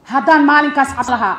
haddaan maalinkaas cad lahaa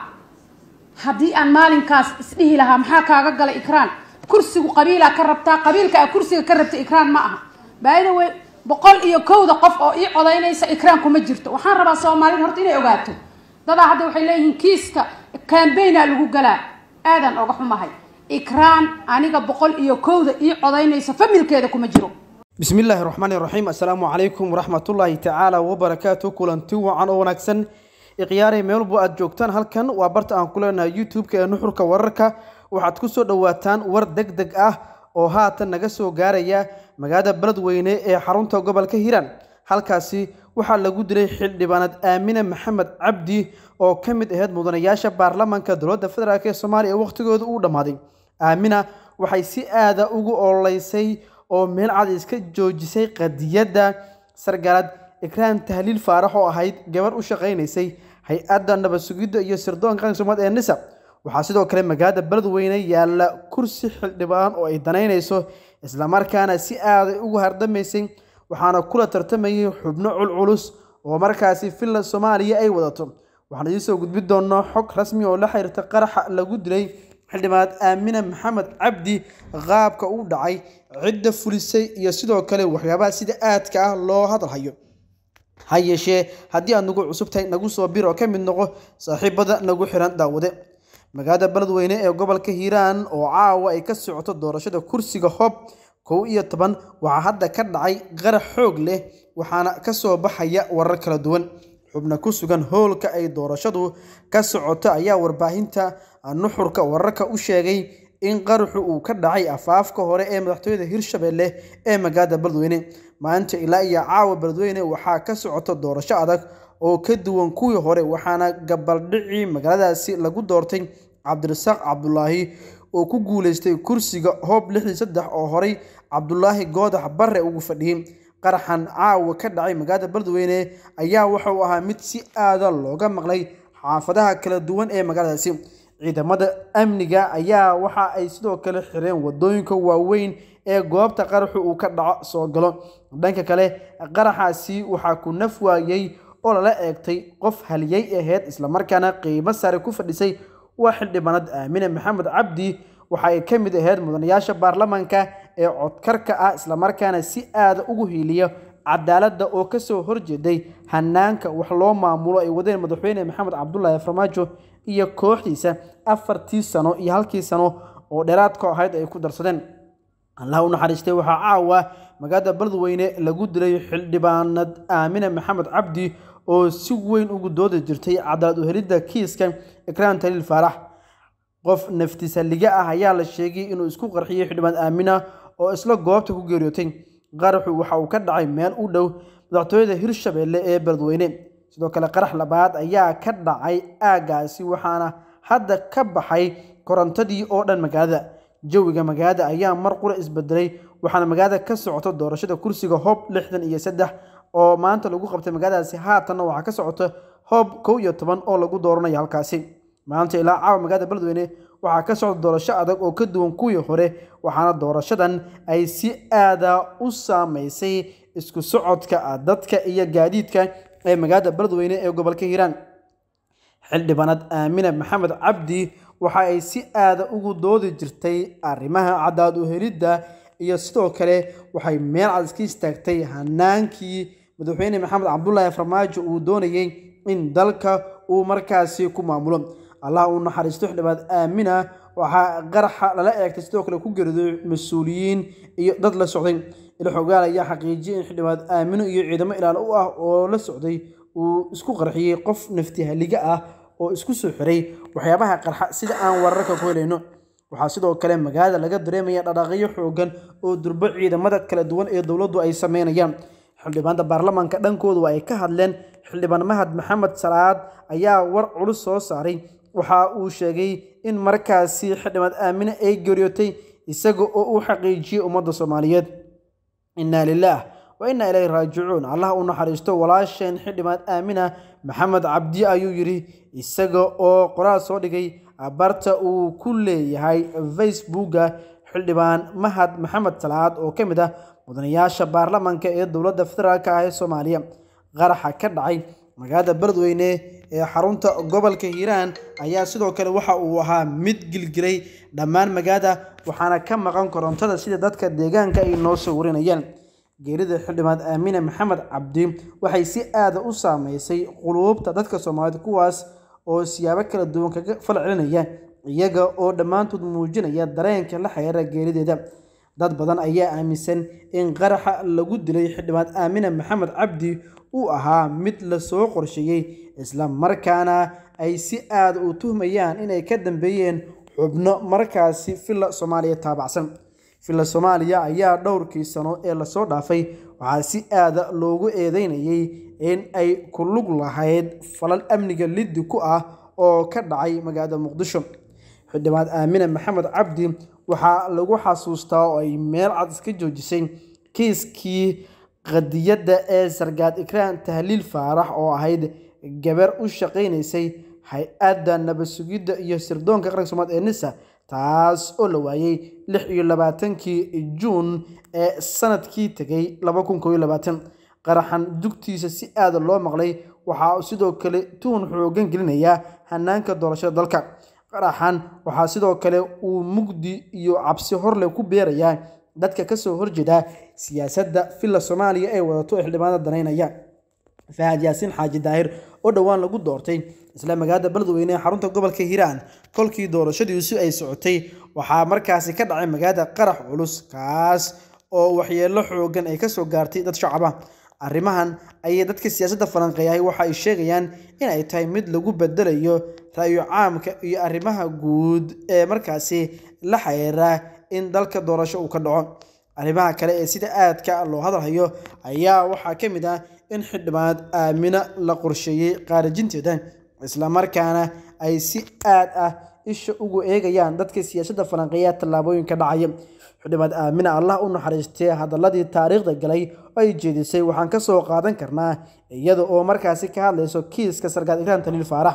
haddii aan maalinkaas isdhihi lahaa maxaa kaaga gala ikraan kursigu qabiilaa ka rabtaa qabiilka a kursiga ka rabta ikraan ma aha baayda wey boqol iyo kowda qof oo ii codaynaysa ikraan kuma jirto waxaan rabaa soomaalida horta inay ogaato dadaa hadda waxay leeyihiin kiiska cambaina lagu galaa aadan oga xumahay ikraan aniga boqol iyo kowda ii codaynaysa familkeeda kuma jiro bismi illaahi raxmaani raxiim assalaamu calaykum waraxmatullaahi tacaala wabarakaatu kulanti wacan oo wanaagsan ikhyaarey meel walbo aad joogtaan halkan waa barta aan ku leenahay youtube-ka ee nuxurka wararka waxaad ku soo dhowaataan war deg deg ah oo haatan naga soo gaaraya magaalada beledweyne ee xarunta gobolka hiiraan halkaasi waxaa lagu dilay xildhibaanad aamine maxamed cabdi oo ka mid ahayd mudanayaasha baarlamaanka dowladda federaalk ee soomaaliya ee wakhtigooda uu dhammaaday aamina waxay si aada ugu ololeysay oo meel cad iska joojisay qadiyadda sargaalad ikraan tahliil faarax oo ahayd gabar u shaqaynaysay hay-adda nabad sugidda iyo sirdoonka qaranka soomaalid ee nisa waxaa sidoo kale magaalada beledweyne yaalla kursi xildhibaan oo ay danaynayso islamarkaana si aaday ugu hardamaysay waxaana kula tartamayay xubno culculus oo markaasi finland soomaaliya ay wadato waxaan idiin soo gudbi doonaa xog rasmi oo la xiriirta qaraxa lagu dilay xildhibaanad aamine maxamed cabdi qaabka u dhacay cidda fulisay iyo sidoo kale waxyaabaha sida aadka ah loo hadalhayo ha yeeshee haddii aad nagu cusub tahay nagu soo bir oo ka mid noqo saaxiibada nagu xiran daawade magaalada beledweyne ee gobolka hiiraan oo caawa ay ka socoto doorashada kursiga hoob kow iyo toban waxaa hadda ka dhacay qarax xoog leh waxaana ka soo baxaya warar kala duwan xubna ku sugan hoolka ay doorashadu ka socoto ayaa warbaahinta nuxurka wararka u sheegay in qaraxu uu ka dhacay afaafka hore ee madaxtooyada hirshabelle ee magaalada beledweyne maalinta ilaa iyo caawa beledweyne waxaa ka socoto doorasho adag oo ka duwan kuwii hore waxaana gabaldhicii magaaladaasi lagu doortay cabdirasaaq cabdulaahi oo ku guuleystay kursiga hoob lixdii saddex oo horey cabdulaahi goodax bare ugu fadhiyey qaraxan caawa ka dhacay magaalada beledweyne ayaa wuxuu ahaa mid si aada looga maqlay xaafadaha kala duwan ee magaaladaasi ciidamada amniga ayaa waxa ay sidoo kale xireen wadooyinka waaweyn ee goobta qaraxu uu ka dhaco soo galo dhanka kale qaraxaasi waxaa ku naf waayey oo lala eegtay qof haliyey ahayd islamarkaana qiimo sare ku fadhisay waa xildhibaanad aamine maxamed cabdi waxa ay ka mid ahayd mudanayaasha baarlamaanka ee codkarka ah islamarkaana si aada ugu hiiliya cadaaladda oo kasoo horjeeday hanaanka wax loo maamulo ay wadeen madaxweyne maxamed cabdulaahi farmaajo iyo kooxdiisa afartii sano iyo halkii sano oo dheeraadka ahayd ay ku darsadeen allah u naxariistay waxaa caawa magaalada beledweyne lagu dilay xildhibaanad aamine maxamed cabdi oo si weyn ugu doodi jirtay cadaalad uhelidda kiiska ikraan taliil faarax qof naftisaliga ah ayaa la sheegay inuu isku qarxiyey xildhibaan aamina oo isla goobta ku geeriyootay qaraxu waxa uu ka dhacay meel u dhow madaxtooyada hirshabelle ee beledweyne sidoo kale qarax labaad ayaa ka dhacay aagaasi waxaana hadda ka baxay korontadii oo dhan magaalada jawiga magaalada ayaa mar qura isbedelay waxaana magaalada ka socoto doorashada kursiga hoob lixdan iyo saddex oo maanta lagu qabtay magaaladaasi haatanna waxaa ka socota hoob kow iyo toban oo lagu dooranayo halkaasi maanta ilaa caawa magaalada beledweyne waxaa ka socda doorasho adag oo ka duwan kuwii hore waxaana doorashadan ay si aada u saameysay isku socodka dadka iyo gaadiidka ee magaalada beledweyne ee gobolka hiiraan xildhibaanad aamine maxamed cabdi waxa ay si aada ugu doodi jirtay arrimaha cadaalad uhelidda iyo sidoo kale waxay meel cad iska istaagtay hanaankii madaxweyne maxamed cabdulaahi farmaajo uu doonayey in dalka uu markaasi ku maamulo allah uu naxariisto xildhibaanad aamina waxaa qaraxa lala eegtay sidoo kale ku geriday mas-uuliyiin iyo dad la socday ilxogaal ayaa xaqiijiyay in xildhibaanad aamino iyo ciidamo ilaalo u ah oo la socday uu isku qarxiyey qof naftihaliga ah oo isku soo xiray waxyaabaha qarxa sida aan wararka ku helayno waxaa sidoo kale magaalada laga dareemaya dhaqaaqyo xoogan oo durbo ciidamada kala duwan ee dowladdu ay sameynayaan xildhibaanada baarlamaanka dhankoodu ay ka hadleen xildhibaan mahad maxamed salaad ayaa war culus soo saaray waxa uu sheegay in markaasi xildhibaanad aamine ay geeriyootay isaga oo uu xaqiijiyey ummadda soomaaliyeed innaa lilaah wa innaa ilayhi raajicuun allah u naxariisto walaasheen xildhibaanad aamina maxamed cabdi ayuu yidhi isaga oo qoraal soo dhigay barta uu ku leeyahay facebooka xildhibaan mahad maxamed salaad oo ka mid ah mudanayaasha baarlamaanka ee dowladda federaalk ah ee soomaaliya qaraxa ka dhacay magaalada beledweyne ee xarunta gobolka hiiraan ayaa sidoo kale waxa uu ahaa mid gilgilay dhammaan magaalada waxaana ka maqan korontada sida dadka deegaanka ay noo soo warinayaan geerida xildhibaad aamine maxamed cabdi waxay si aada u saameysay quluubta dadka soomaaliyeed kuwaas oo siyaabo kala duwan kaga fal celinaya iyaga oo dhammaantood muujinaya dareenka la xiriira geerideeda dad badan ayaa aaminsan in qaraxa lagu dilay xildhibaad aamine maxamed cabdi uu ahaa mid lasoo qorsheeyey isla markaana ay si aada u tuhmayaan inay ka dambeeyeen xubno markaasi villa soomaaliya taabacsan villa soomaaliya ayaa dhowrkii sano ee lasoo dhaafay waxaa si aada loogu eedeynayay in ay ku lug lahayd falal amniga liddi ku ah oo ka dhacay magaalada muqdisho xildhibaad aamine maxamed cabdi waxaa lagu xasuustaa oo ay meel cad iska joojisay kiiskii qadiyadda ee sargaad ikraan tahliil faarax oo ahayd gabar u shaqaynaysay hay-adda nabad sugidda iyo sirdoonka qaranka soomaalid ee nisa taas oo la waayey lix iyo labaatankii juun ee sanadkii tegay laba kun koob iyo labaatan qaraxan dugtiisa si aada loo maqlay waxaa uu sidoo kale tuhun xoogan gelinayaa hanaanka doorashada dalka qaraxan waxaa sidoo kale uu mugdi iyo cabsi horle ku beerayaa dadka kasoo horjeeda siyaasadda villa soomaaliya ee wadato ee xildhibaanada danaynaya fahad yaasiin xaaji daahir oo dhowaan lagu doortay isla magaalada beledweyne ee xarunta gobolka hiiraan kolkii doorashadiisu ay socotay waxaa markaasi ka dhacay magaalada qarax culus kaas oo waxyeelo xoogan ay kasoo gaartay dad shacaba arrimahan ayay dadka siyaasadda falanqeeyahay waxa ay sheegayaan in ay tahay mid lagu bedelayo ra'yo caamka iyo arrimaha guud ee markaasi la xiriira in dalka doorasho uu ka dhaco arrimaha kale ee sida aadka loo hadalhayo ayaa waxaa ka mid ah in xildhibaanad aamina la qorsheeyey qaarijinteeda islamarkaana ay si aad ah isha ugu eegayaan dadka siyaasadda falanqeeya tallaabooyinka dhacaya xildhibaad aamina allah u naxariistay hadaladii taariikhda galay oo ay jeedisay waxaan ka soo qaadan karnaa iyada oo markaasi ka hadlayso kiiska sarkaad ikraan taliil faarax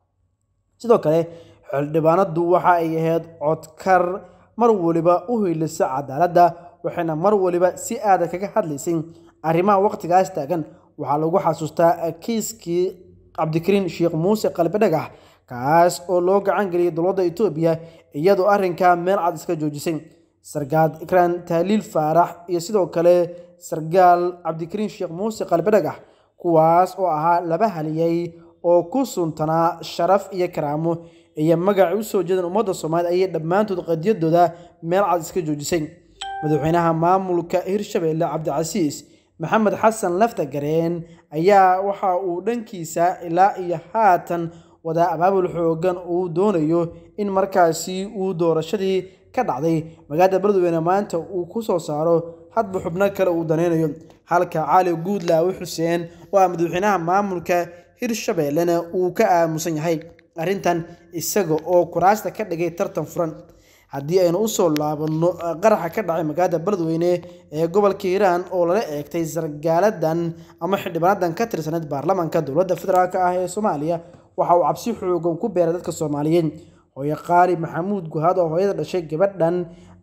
sidoo kale xildhibaanadu waxa ay ahayd codkar mar waliba u hiilisa cadaaladda waxayna mar waliba si aada kaga hadlaysay arrimaha waqtigaas taagan waxaa lagu xasuustaa kiiskii cabdikariin sheekh muuse qalbi dhagax kaas oo loo gacan geliyay dowladda etoobiya iyadoo arrinkaa meel cad iska joojisay sargaad ikraan tahliil faarax iyo sidoo kale sargaal cabdikariin sheekh muuse qalbi dhagax kuwaas oo ahaa laba haliyay oo ku suntanaa sharaf iyo karaamo iyo magacay usoo jeedeen ummadda soomaaliyed ayay dhammaantood qadiyadooda meel cad iska joojisay madaxweynaha maamulka hirshabeelle cabdicasiis maxamed xasan lafta gareen ayaa waxa uu dhankiisa ilaa iyo haatan wadaa abaabul xoogan uu doonayo in markaasi uu doorashadii ka dhacday magaalada beledweyne maanta uu ku soo saaro hadba xubno kale uu danaynayo halka cali guudlaawe xuseen oo ah madaxweynaha maamulka hirshabeellena uu ka aamusan yahay arrintan isaga oo kuraasta ka dhigay tartan furan haddii aynu usoo laabanno qaraxa ka dhacay magaalada beledweyne ee gobolka hiiraan oo lala eegtay sargaaladan ama xildhibaanadan ka tirsaneyd baarlamaanka dowladda federaalk ah ee soomaaliya waxa uu cabsi xoogan ku beeray dadka soomaaliyeed hooye qaali maxamuud guhaad oo hooyada dhashay gabadhan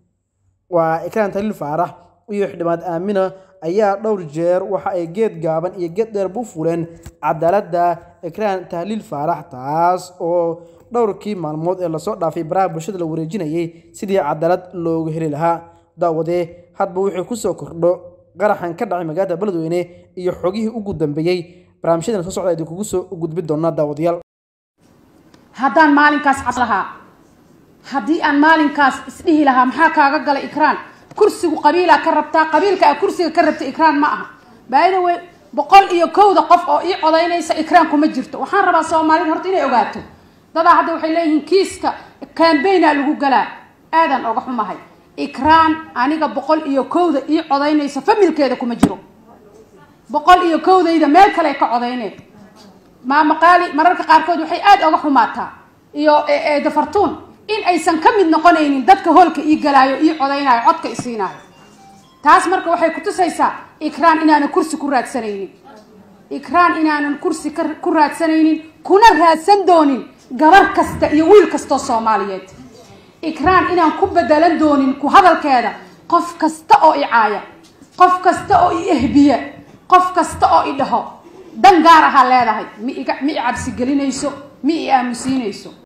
waa ikraan taliil faarax iyo xildhibaad aamina ayaa dhowr jeer waxa ay geed gaaban iyo geed dheer bu fuleen cadaaladda ikraan tahliil faarax taas oo dhowrkii maalmood ee lasoo dhaafay baraha bulshada la wareejinayay sidii cadaalad looga heli lahaa daawadee hadba wixii kusoo kordho qaraxan ka dhacay magaalada beledweyne iyo xogihii ugu dambeeyey barnaamijyadan soo socda idinkugu soo gudbi doonaa daawadayaal haddaan maalinkaas cas lahaa haddii aan maalinkaas isdhihi lahaa maxaa kaaga galay ikraan kursigu qabiilaa ka rabtaa qabiilka a kursiga ka rabta ikraan ma aha baayida wey boqol iyo kowda qof oo ii codaynaysa ikraan kuma jirto waxaan rabaa soomaalida horta inay ogaato dadaa hadda waxay leeyihiin kiiska cambaina lagu galaa aadan oga xumahay ikraan aniga boqol iyo kowda ii codaynaysa familkeeda kuma jiro boqol iyo kowdayda meel kale ka codayneen maama qaali mararka qaarkood waxay aada oga xumaataa iyo dafartuun in aysan ka mid noqonaynin dadka hoolka ii galaayo ii codaynayo codka i siinaayo taas marka waxay kutusaysaa ikraan inaanan kursi ku raadsanaynin ikraan inaanan kursi ku raadsanaynin kuna raadsan doonin gabar kasta iyo wiil kastoo soomaaliyeed ikraan inaan ku bedelan doonin ku hadalkeeda qof kasta oo i caaya qof kasta oo i ehbiya qof kasta oo i dhaho dan gaar ahaa leedahay mi iga mi i cabsi gelinayso mi i aamusiinayso